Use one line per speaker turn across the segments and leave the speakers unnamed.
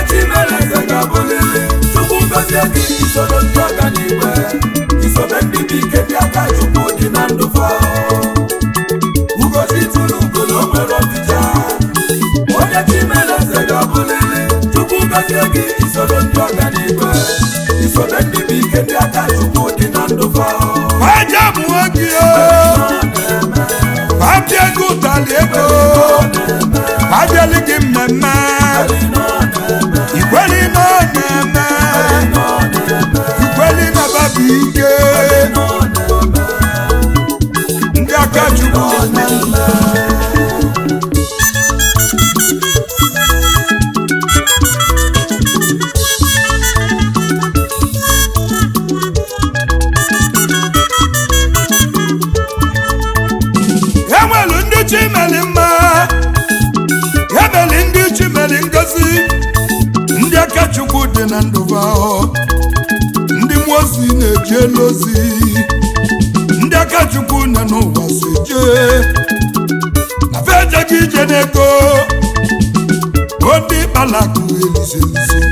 chimeleze ga-abụlili chukwu gozie gị isoro ndị ọganiwe isobe ndị bụ ike ndị aka chukwu dị na ndụ fa ugochi tụrụ ugo na o nwere ọdịja onye chimeleze ga-abụlili chukwu gozie gị isoro ndị ọganiwe isobe ndị bụ ike ndị aka chukwu dị na ndụ fa
Aja mụọ gị o abịa ego ụtalị ego abịalị gị mmemme ikweli na ọ na-eme ikweli na babu ike ndị aka chukwu enwelu ndị chimeli mma emeli ndị chimeli ngozi ndị aka chukwu dị na ndụba ahụ ndị mmụọ ozi na-eje elu ozi ndị aka chukwu nọ n'ụwa si jee na fejeghị ije n'ego bụ ndị kpalakụ elizelisi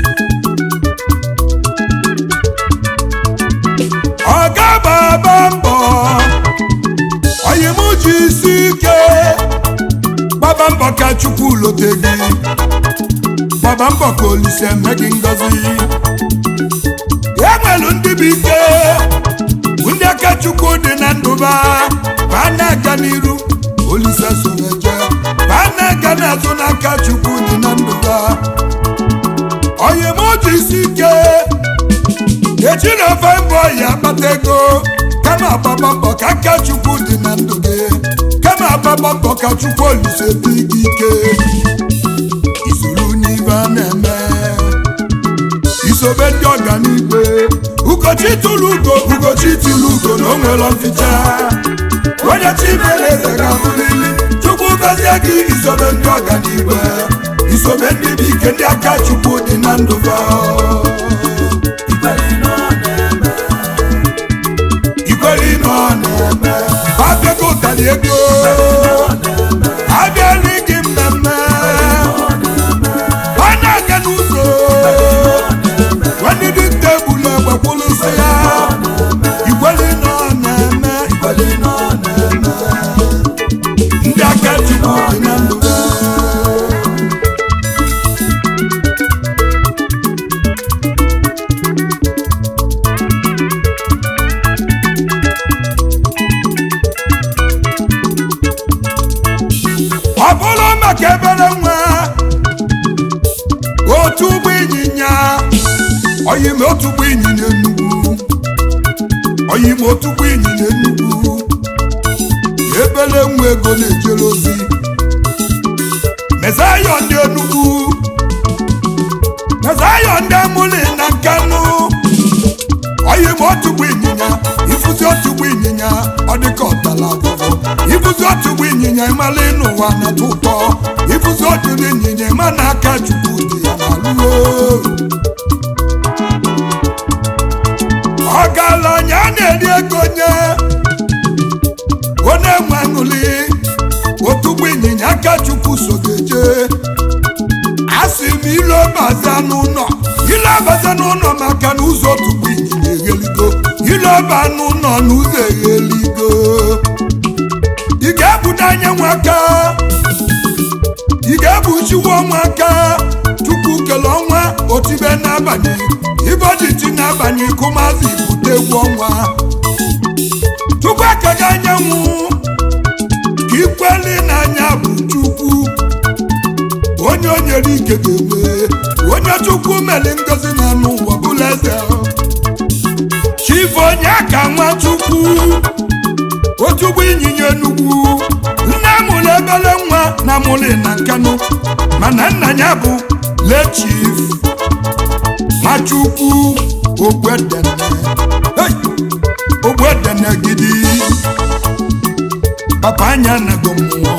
ọ ga-agbaba mbọ onye m ji isi ike gbaba mbọ ka chukwu lote gị gbaba mbọ ka olise eme gị ngọzi enwelu ndị bụ ike bụ ndị aka chukwu dị na ndụba ba na-aga n'iru olise soreje ba na-aga n'azụ n'aka chukwu dị na ndụba onye m ji isi ike eji na ofe mbọ ya akpata ego kama agbaba mbọ ka aka chukwu dị na ndụ gị kama agbaba mbọ ka chukwu olise dị gị ike isoro n'ibe a na-eme isobe ndị ọganigwe ugochi tụrụ ugo ugochi tụrụ ugo na o nwere mficha onye chimeleze ga-abụlili chukwu gọzie gị isobe ndị ọganigwe isobe ndị bụ ike ndị aka chukwu dị na ndụ gị ikwere na ọ na-eme abịago ụtalị ego abịala gị mmemme ọ na-aga n'ụzọ nwanne dị tebụl egbekwụlụ nsị ya ikwere na ọ na-eme ikwere na ọ na-eme ndị aka chukwu dị na ndụ ọ bụrụ maka ebere nwa otu ụgbọ ịnyịnya oyim otu ụgbọ ịnyịnya enugwu oyim otu ụgbọ ịnyịnya enugwu ebere nwa ego na-ejere ozi mezayọ ndị enugwu mezayọ ndị amụli na nkanụ oyim otu ụgbọ ịnyịnya ifuzi otu ụgbọ ịnyịnya ọ dịka ọtala agwụgwọ ifuzi otu ụgbọ ịnyịnya ịmala n'ụwa na-atọ ụtọ ifuzi otu ụgbọ ịnyịnya ịma na aka chukwu dị ya n'alụo ọgaranya na-eri ego nye onye nwe aṅụli otu ụgbọ ịnyịnya aka chukwu so ga-eje asị m ile ọbaza n'ụlọ ile ọbaza n'ụlọ maka na ụzọ otu ụgbọ ịnyịnya egheligo ile ọba n'ụlọ na ụzọ egheligo ị ga-ebudo anya nwaka ị ga-ebuchiwa ọnwa aka chukwu kele ọnwa otibe n'abalị iboditi n'abalị kụmazi bute egwu ọnwa chukwu ekega anyanwụ ka ikweli n'anya bụ chukwu onye o nyere ike ga-enwe onye chukwu meli ngozi na anụ ụwa bụla eze chifu onye ka nwa chukwu otugbo ịnyịnya enugwu nne mụrụ ebele nwa na mụlị na nkanụ mana nna ya bụ lechif nwachukwu ogwedene Hey! ogwedene gidi papa anya nago mmụọ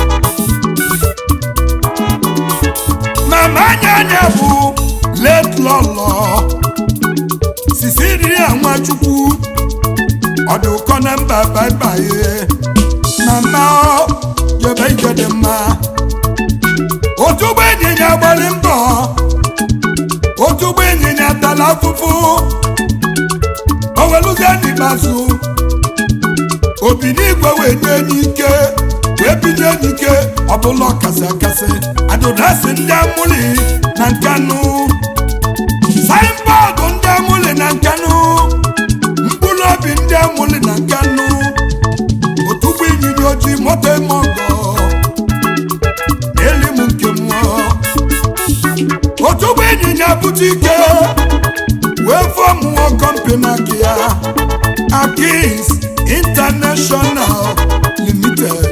mama anya anya bụ let lọlọ sisiria nwachukwu ọdụ ụkọ na mba baibaye mama ọ jebe ije dị mma otu ụgbọ ịnyịnya gbara mbọ tala afụfụ o weluzie n'ikpeazụ obi n'igwe wee nye enyi ike wee binye enyi ike ọbụla ọkasị akasị adụdasị ndị amụli na nkanụ saịnbọọdụ ndị amụli na nkanụ mkpụrụ obi ndị amụli na nkanụ otugbo ịnyịnya ojii moto eme ọgọ n'eli m nke mmụọ otugbo ịnyịnya bute ike wee fụọ mmụọ kọmpani aka ya akins international limited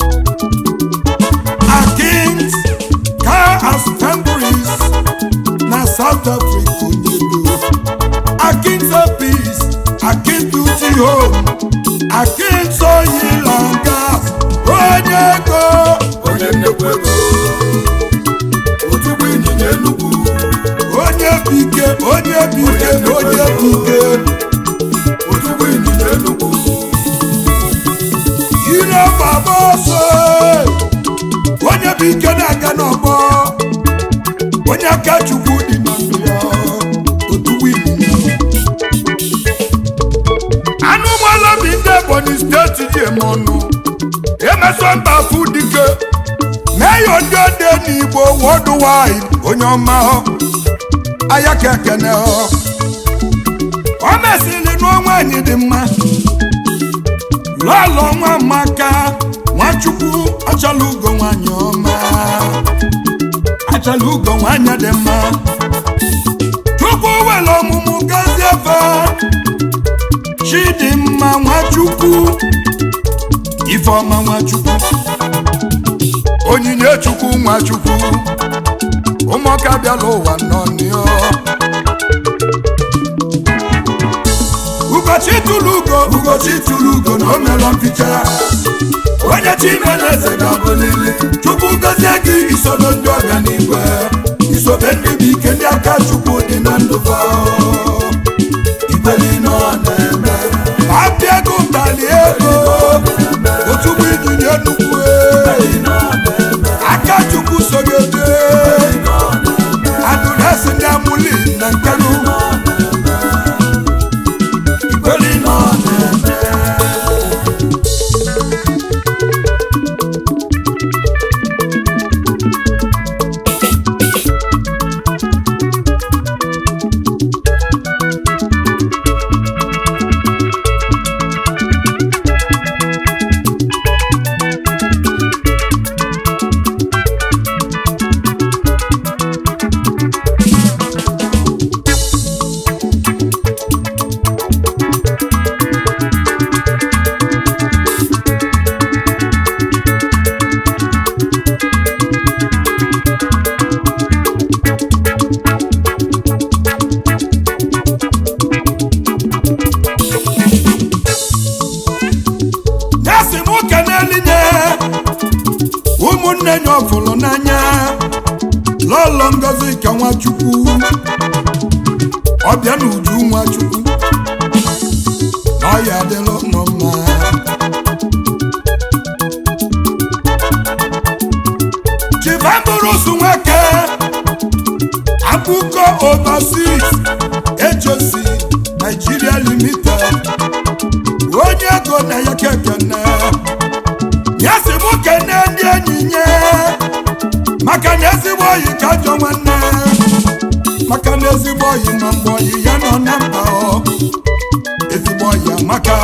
akins car assemblies na south africa onyelu akins peace akins beauty home akins oil and gas onye ego
onye nnekwu ego otugbo ịnyịnya enugwu
onye bike onye bike onye bike
otugbo ịnyịnya enugwu
ire baba ọsọ onye bụ ike na-aga n'ọgbọ onye aka chukwu dị na ndụ ya otugbo ịnyịnya anụ ụgbọala bi ndị ebonyi steeti ji eme ọnụ emeso mba fụ dike meyo ndị ode n'igbo worldwide onye ọma aya ka ekene ọ o mesịrị n'ọnwa anyị dị mma lọlọ nwa maka nwachukwu achala ugo nwanyị ọma achala ugo nwanyị dị mma chukwu were ọmụmụ gazie efe chidimma nwachukwu ifeọma nwachukwu onyinye chukwu nwachukwu ụmụaka bịala ụwa nọ n'iọ ụbọchị tụrụ ugo ụbọchị tụrụ ugo na o mere mficha onye chimeleze ga-abụlili chukwu gozie gị isobe ndị ọganigwe isobe ndị bụ ike ndị aka chukwu dị na ndụ fa
igbeli nọ na-eme
apịa ego ụtali ego otugbo ịnyịnya nnukwu aka chukwu sogote adụresi ndị amụli na nkanụ
igbeli nọ na-eme
nyasị m ụka n'elinye ụmụnne nya ọfụlụ n'anya lọlọ ngozi ka nwachukwu ọbịa na uju nwachukwu na ọya adịlụ nọ mma chivamburusu nwoke akụkọ overseas ejosi nigeria limited onye ego na ya kekene ya si mụ kene ndị enyi nye maka na ezigbo oyi ka ajọ nwanne maka na ezigbo oyi ma mgbe oyi ya nọ na mba ọ ezigbo oyi amaka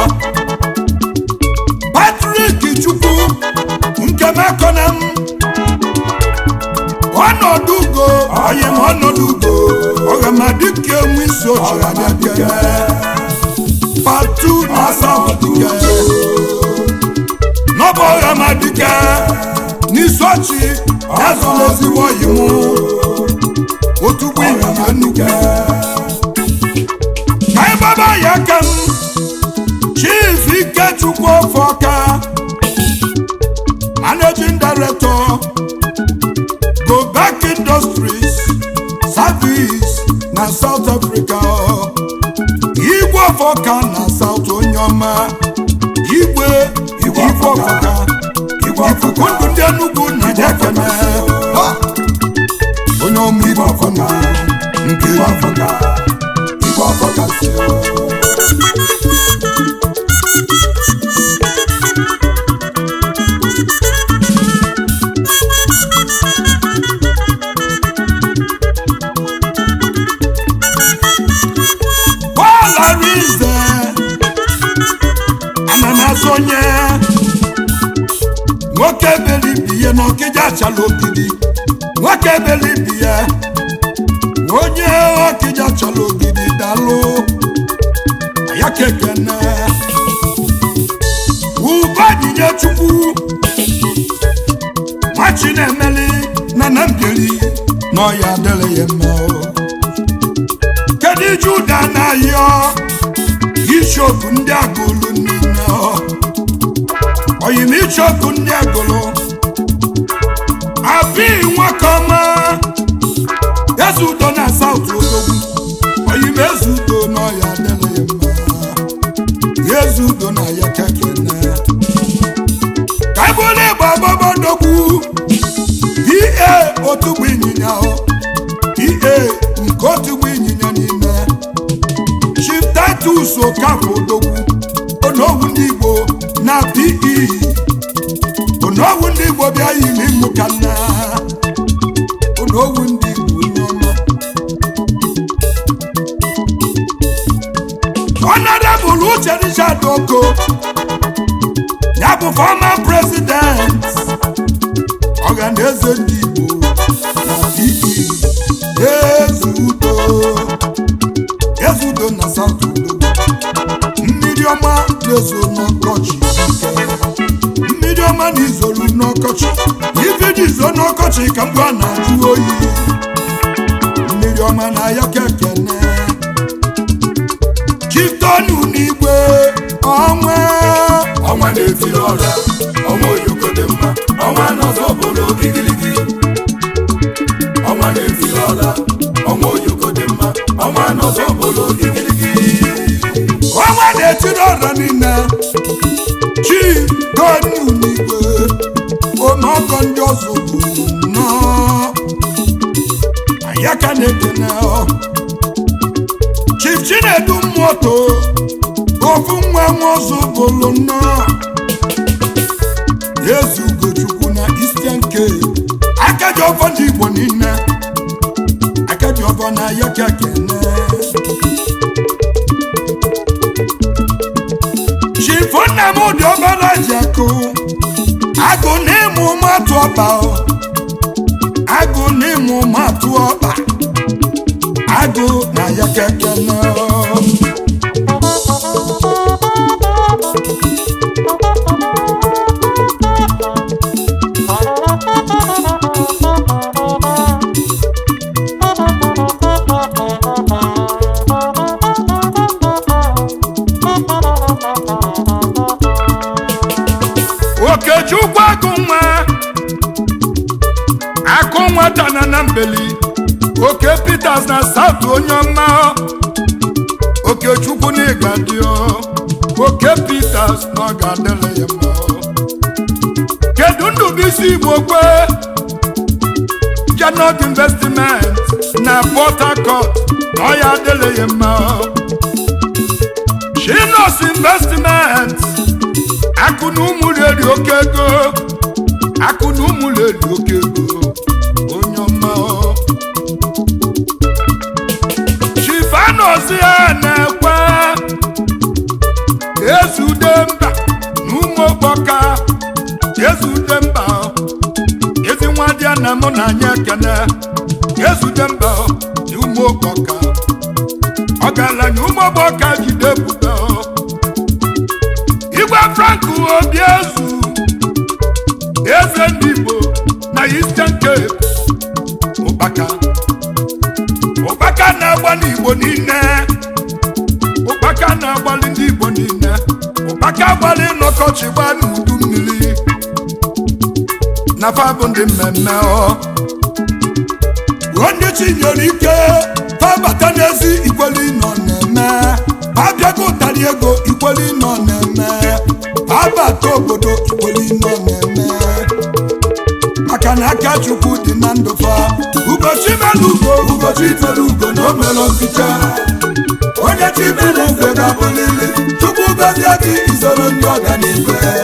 patrik chukwu nke mekọna m ọnọdụ ugo oyi ma ọnọdụ ugo ọghamadike enwe isi oche anya kene fatu asamadike n'ọbụ ọghamadike n'isochi yazụla ezigbo oyi mụ otugbo ịnyịnya nnukwu ka ịgbaba ya aka m chief ikechukwu ofọka managing director go back industries service na south africa igwe ọfọka na south onye ọma igwe igwe ọfọka ikuku ndụ ndị enugwu na jekene onye ọma igwe ọfọka nke igwe ọfọka chukwu ọfọkasị Paul Arinze ananazụ onye nwoke belibi ya na ọkịja achala ogidi nwoke belibi ya onye ọkịja achala ogidi dalụ ya kekene ubadinye chukwu nwachi na-emeli na na mbiri na ọya adịrị ya mma o. kedu juda na-ayọ ishọpụ ndị agụlụ niile ọ. oyim ishọpụ ndị agụlụ abi nwakọma eze udo na saut odogwu oyim eze udo n'ọya adịghị mma eze udo na ya kekene ka ebule ịgba agbaba dogwu pa otugbu ịnyịnya ọ pa nke otugbu ịnyịnya niile chief titus okafọ odogwu onowu ndị igbo na pe onowu ndị igbo bịa yiri mụ ka nna onowu ndị igbo onye ọma honorable uche richard oko ya bụ former president ọhaneze ndị igbo na pe ezudo ezudo na south udo mmiri ọma na-ezo n'ọkọchị ike mmiri ọma na izolu n'ọkọchị ife ji zo n'ọkọchị ka mgbe a na-ajụ oyi mmiri ọma na ya kekene chitonu n'igwe ọnwa
ọnwa na-etiri ọra ọnwa oyoko dị mma ọnwa n'ọzọ bụrụ igirigi ọnwa na-etiri ọra ọnwa oyoko dị mma ọnwa n'ọzọ bụrụ igirigi
ọnwa na-etiri ọra niile chi tonu n'igwe ọnọgọ ndị ọzọ bụ nnọọ ya ka na-ekene ọ chief chinedu mmoto ofu nwa nwa ọzọ bụlụ nnọọ eze ugochukwu na eastern cape akaji ọfọ ndị igbo niile akaji ọfọ na ya ka kene chief nnamdị ọbara ji akụ agụ na ịmụ matụ ọba ọ. agụ na ịmụ matụ ọba agụ na ya ka kene ọ. okechukwu agụ nwa akụ nwata na na mbeli oke peters na south onye ọma okechukwu na ịga dị oke peters na ọ ga-adịrị ya mma kedu ndụbụisi igbo kwe janot investment na port harcourt na ọ ya adịrị ya mma chinos investment akụ na ụmụ reri oke ego akụ na ụmụ reri oke ego onye ọma ọ. chifanozi ya na-ekwe ezude mba na ụmụ okpoka ezude mba ọ. ezi nwa dị ya na mụ na anyị ekene ezude mba ọ, na ụmụ okpoka ọgaranya ụmụ okpoka jide ebube ọ. igwe frank obi ezu eze ndị igbo na eastern cape ụkpaka ụkpaka na-agba n'igbo niile ụkpaka na-agbalị ndị igbo niile ụkpaka agbalị n'ọkọchị gbaa n'udu mmiri na fa bụ ndị mmemme ọ ruo ndị chinyere ike fabata n'ezi ikweli nọ na-eme abịago ụtarị ego ikweli nọ na-eme abata obodo ikweli nọ na-eme maka na aka chukwu dị na ndụ fa ụbọchị mere ugo
ụbọchị itere ugo na o mere ọsịcha onye chimere eze ga-abụlili chukwu gọzie gị isoro ndị ọganihu